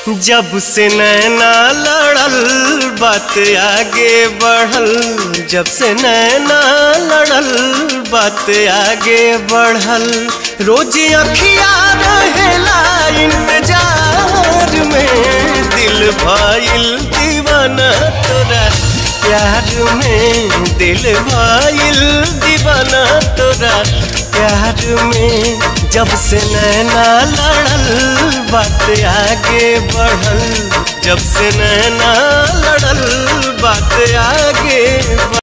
जब से नैना लड़ल बात आगे बढ़ल जब से नैना लड़ल बात आगे बढ़ल रोज अखिया रहेला इंतजार में दिल भाईल दीवाना तोरा प्यार में दिल भाईल दीवाना तोरा प्यार में जब से नैना लड़ल बात आगे बढ़ल जब से नैना लड़ल बात आगे बढ़ल